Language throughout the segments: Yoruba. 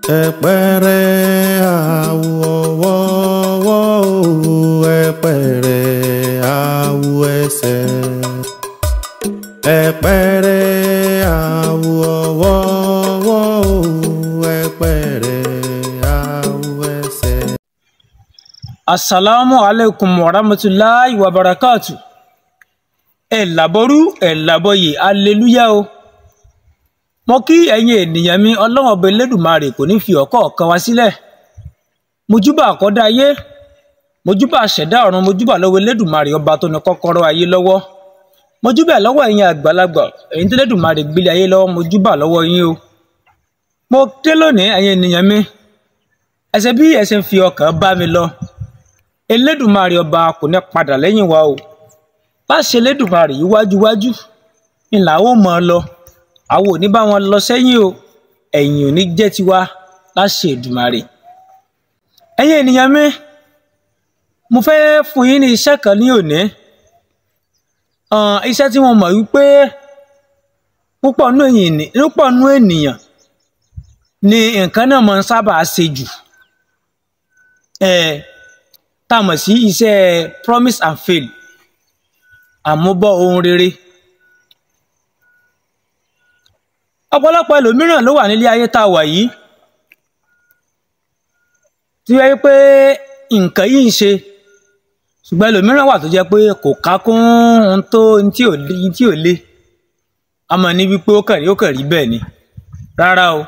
ẹ̀pẹ̀rẹ̀ àwọ̀wọ́wọ́ o ẹ̀pẹ̀rẹ̀ àwọ̀ ẹsẹ̀ ẹ̀pẹ̀rẹ̀ àwọ̀wọ́wọ́ o ẹ̀pẹ̀rẹ̀ àwọ̀ ẹsẹ̀. asalaamu aleykum wa rahmatulahi wa barakatu ẹ làbọrú ẹ làbọyè aleluya o mo kí ẹ̀yin ènìyàn mi ọlọ́wọ́n ọba elédùnmarè kò ní fi ọ̀kọ̀ọ̀kan wá sílẹ̀ mojúbà àkọ́dá ayé mojúbà àṣẹ̀dá ọ̀run mojúbà lọ́wọ́ elédùnmarè ọba tó ní kọ́kọ́rọ́ ayé lọ́wọ́ mojúbà lọ́wọ́ ẹ̀yin àgbàlagbà ẹ̀yin tó elédùnmarè gbélé ayé lọ́wọ́ mojúbà lọ́wọ́ yín o mo dé lónìí ẹ̀yin ènìyàn mi ẹsẹ̀ bí ẹsẹ̀ ń fi ọkàn bá mi lọ elédùnmarè ọba kò ní padà lẹ́yìn wa o láṣẹ elédùnmarè yìí wájúwájú ni làwọn ò mọ̀ ọ́ lọ àwọn ò ní bá wọn lọ sẹ́yìn o ẹ̀yìn ò ní jẹ́ tiwa láṣẹ Èdùmàrè ẹ̀yin ènìyàn mi mo fẹ́ fún yín ní iṣẹ́ kan ní òní iṣẹ́ tí mo mọ̀ wípé púpọ̀ nú ènìyàn ni nǹkan náà máa ń sábà ṣe jù tá a mọ̀ sí iṣẹ́ promise and fail àmúbọ̀ ohun rere ọ̀pọ̀lọpọ̀ ẹlòmíràn ló wà nílé ayé tá a wà yìí tí wáyé pé nǹkan yìí ń ṣe ṣùgbọ́n ẹlòmíràn wà tó jẹ́ pé kò ká kún ohun tó ohun tí ò lé ohun tí ò lé àmọ́ ní wípé ó kàn rí ó kàn rí bẹ́ẹ̀ ni rárá o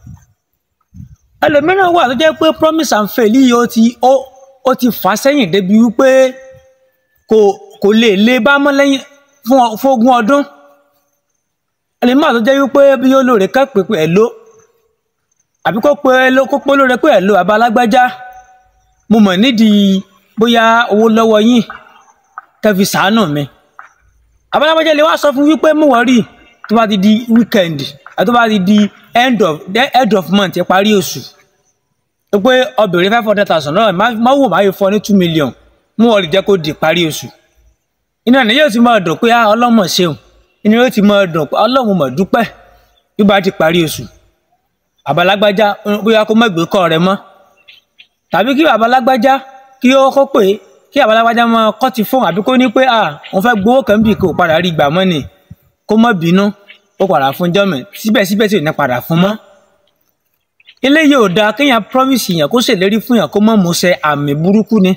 ẹlòmíràn wà tó jẹ́ pé promise and fail yìí ó ti ó ó ti fà sẹ́yìn débi wípé kò kò lè lé bá mọ́ lẹ́yìn fún fún ogún ọdún ẹlẹ́mọ̀ tó jẹ́ wípé bí olóore ká pé pé ẹ̀ ló àbí kó pé ló kó pé olóore pé ẹ̀ ló àbá alágbájá mo mọ̀ nídìí bóyá owó lọ́wọ́ yín kẹfì sàánù mi àbá alágbájá lè wá sọ fún wípé mo wọ́n rí tó bá ti di weekend àti tó bá ti di end of end of month ìparí oṣù pé obìnrin five hundred thousand náà má wò má yóò fọ ní two million mú ọ̀rì jẹ́ kó di ìparí oṣù iná ni yóò ti máa dùn pé ọlọ́mọ ṣeun inú yóò ti máa dùn pé ọlọ́run mọ̀ dúpẹ́ bí bá ti parí oṣù àbálágbájá bóyá kó má gbé kọ́ rẹ mọ́ tàbí kí àbálágbájá kí ó kó pé kí àbálágbájá máa kọ́ ti fóun àbí kó ní pé à òun fẹ́ gbowó kan bì kó padà rí gbà mọ́ ni kó má bínú ó padà fún jọ́mẹ̀ síbẹ̀síbẹ̀ tí ò ní padà fún mọ́ eléyìí ò dáa kéèyàn promise yàn kó ṣèlérí fún yàn kó má múṣẹ àmì burúkú ni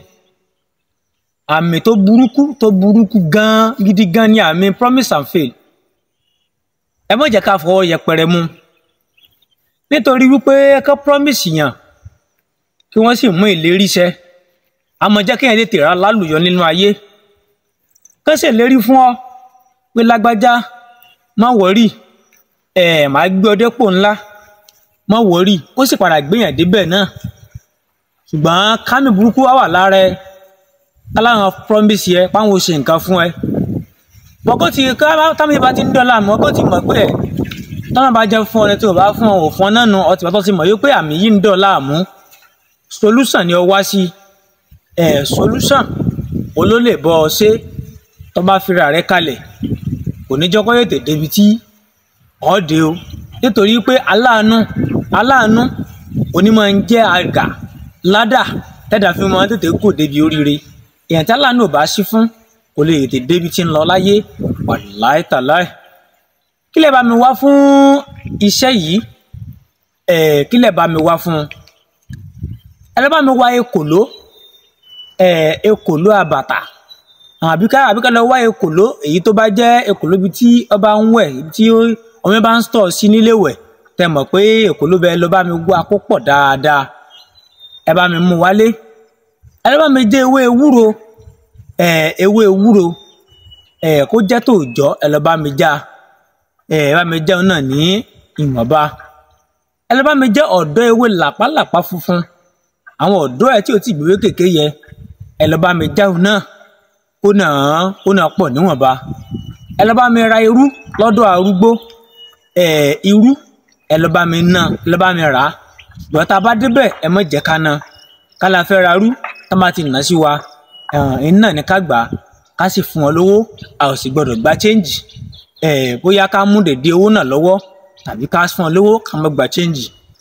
àmì tó burúkú tó burúkú gan gidi gan ni àmì promise and fail ẹ má jẹ́ ká fọwọ́ yẹpẹrẹ mú nítorí wípé ká promise yàn kí wọ́n sì mú ìlérí ṣẹ àmọ́ jẹ́ kéèyàn lè tèrà lálùyọ nínú ayé ká ṣèlérí fún ọ pé lágbájá má wọrí ẹ máa gbé ọ dépò ńlá má wọrí ó sì padà gbéyàn débẹ̀ náà ṣùgbọ́n kámi burúkú wá wà lára ẹ aláwọn promise yẹ páwọn ò ṣe nǹkan fún ẹ mọ̀kó ti ká táwọn ìbá ti ń dọ́là mọ̀kó ti mọ̀ pé ẹ̀ tọ́nà bá jẹ́ fún ọ ní tí ò bá fún ọ ò fún ọ náà nu ọtí bàtọ́ ti mọ̀ yóò pé àmì yìí ń dọ́là mú solution ni ọ wá sí ẹ̀ solution olólè bọ́ ọ ṣe tó bá fira rẹ kalẹ̀ kò ní jọ́kọ́ yètè débi tí ọ̀ dé o nítorí pé aláàánú aláàánú onímọ̀ ń jẹ́ àgà ládà tẹ́dà fi máa tètè kò débi oríire èèyàn tí aláàánú ò bá sí fún kò lè tètè débi tí ń lọ láyé wàláì tàláì kí lè bá mi wá fún iṣẹ́ yìí ẹ̀ kí lè bá mi wá fún ẹ lè bá mi wá ekòló ẹ̀ ekòló àbàtà àbíká àbíká lọ wá ekòló èyí tó bá jẹ́ ekòló bíi tí ọba ń wẹ̀ tí omi bá ń stọ̀ sí nílé wẹ̀ tẹ mọ̀ pé ekòló bẹ́ẹ̀ lọ bá mi wá kó pọ̀ dáadáa ẹ bá mi mú wálé ẹ bá mi jẹ ewé ewúro ẹ ewé ewúro ẹ kó jẹ́ tòòjọ́ ẹ lọ bá mi já ẹ bá mi jẹun náà ní ìwọ̀nba ẹ lọ bá mi jẹ ọ̀dọ́ ewé làpálàpá funfun àwọn ọ̀dọ́ ẹ tí ò tí gbéwé kéke yẹ ẹ lọ bá mi jáun náà ó nà án ó nà pọ̀ níwọ̀nba ẹ lọ bá mi ra irú lọ́dọ̀ arúgbó ẹ irú ẹ lọ bá mi ná ẹ lọ bá mi rà á ṣùgbọ́n tá a bá débẹ̀ ẹ mọ̀ jẹ́ ká ná ká la fẹ́ ra rú tá a bá ti nà sí wa iná ní ká gbà á ká sì fún wọn lówó a ò sì gbọdọ̀ gba chẹ́ǹjì bóyá ká mú dèdè owó náà lọ́wọ́ tàbí ká fún wọn lówó ká má gba chẹ́ǹjì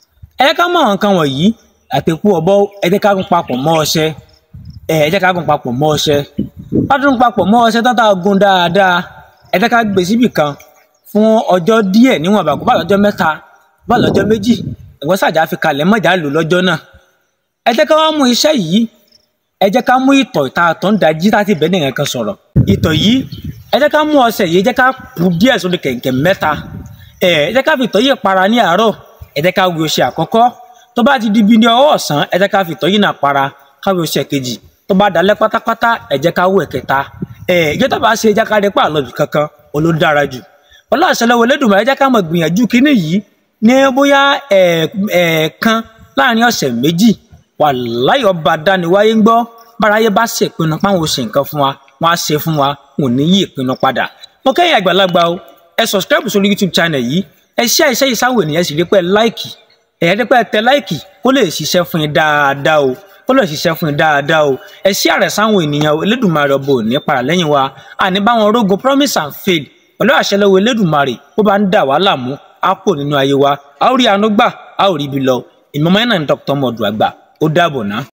ẹ jẹ́ ká mọ àwọn nǹkan wọ̀nyí àtẹ̀kù ọ̀bọ ẹ jẹ́ ká gún papọ̀ mọ́ ọṣẹ ẹ ẹ jẹ́ ká gún papọ̀ mọ́ ọṣẹ bá tún papọ̀ mọ́ ọṣẹ tán tá a gún dáadáa ẹ jẹ́ ká gbé síbì kan fún ọjọ́ díẹ̀ níwọ̀n àbàkù bá lọ́jọ́ mẹ́ta bá lọ́jọ́ méjì ẹ̀gbọ́n sàjà fi kalẹ̀ mọ́jà lò lọ́jọ́ náà ẹ jẹ́ ká wá mú iṣẹ́ yìí ẹ jẹ́ ká mú ìtọ̀ ìta àtọ̀ ń dají láti bẹ́ẹ̀ nìyẹn kan sọ̀rọ̀ ìtọ̀ yìí ẹ jẹ́ ká mú ọṣẹ yìí ẹ jẹ́ ká kù díẹ̀ sórí kẹ̀kẹ́ mẹ́ta ẹ ẹ jẹ́ ká fi ìtọ̀ yìí para ní àárọ̀ ẹ jẹ́ ká wí ọṣẹ àkọ́kọ́ tó bá ti di bí ní ọwọ́ ọ̀sán ẹ jẹ́ ká fi ìtọ̀ yìí náà para ká wí ọṣẹ kejì tó bá dalẹ́ pátápátá ẹ jẹ́ ká wí ẹ̀kẹta ẹ ìjọ tó bá ṣe ẹ jẹ́ ká rí pa àlọ́bì kankan olódára jù ọlọ́ àṣẹlẹ́wọ̀ lẹ́dùnmọ̀ ẹ jẹ́ ká mọ̀ gbìyànjú kínní yìí ní bóyá ẹ̀ẹ̀kan láàrin ọ̀sẹ̀ méjì wàláyé ọba dániwáyé ń gbọ́ báráyé bá ṣèpinnu páwọn ò ṣe nǹkan fún wa wọn á ṣe fún wa wọn ò ní yí ìpinnu padà mo kẹ́yìn àgbàlagbà o ẹ subscribe sórí youtube channel yìí ẹ ṣe àìṣe yìí sáwọn ènìyàn sì rí pé láìkì ẹ̀yà rí pé tẹ láìkì kó lè ṣiṣẹ́ fún yín dáadáa o kó lè ṣiṣẹ́ fún yín dáadáa o ẹ ṣí àrẹ sáwọn ènìyàn Elédùmarè ọbọ òní para lẹ́yìn wa àní báwọn rógun promise and faith pẹ̀lú àṣẹlẹ́wọ̀ Elédùmarè bó bá ń dà wá láàmú á pò nínú ayé wa a ó rí àánú gbà a ó rí ibi lọ ìmọ̀mọ́ ẹ̀ náà ní dr mọ̀dù àgbà ó dàbọ̀ ná.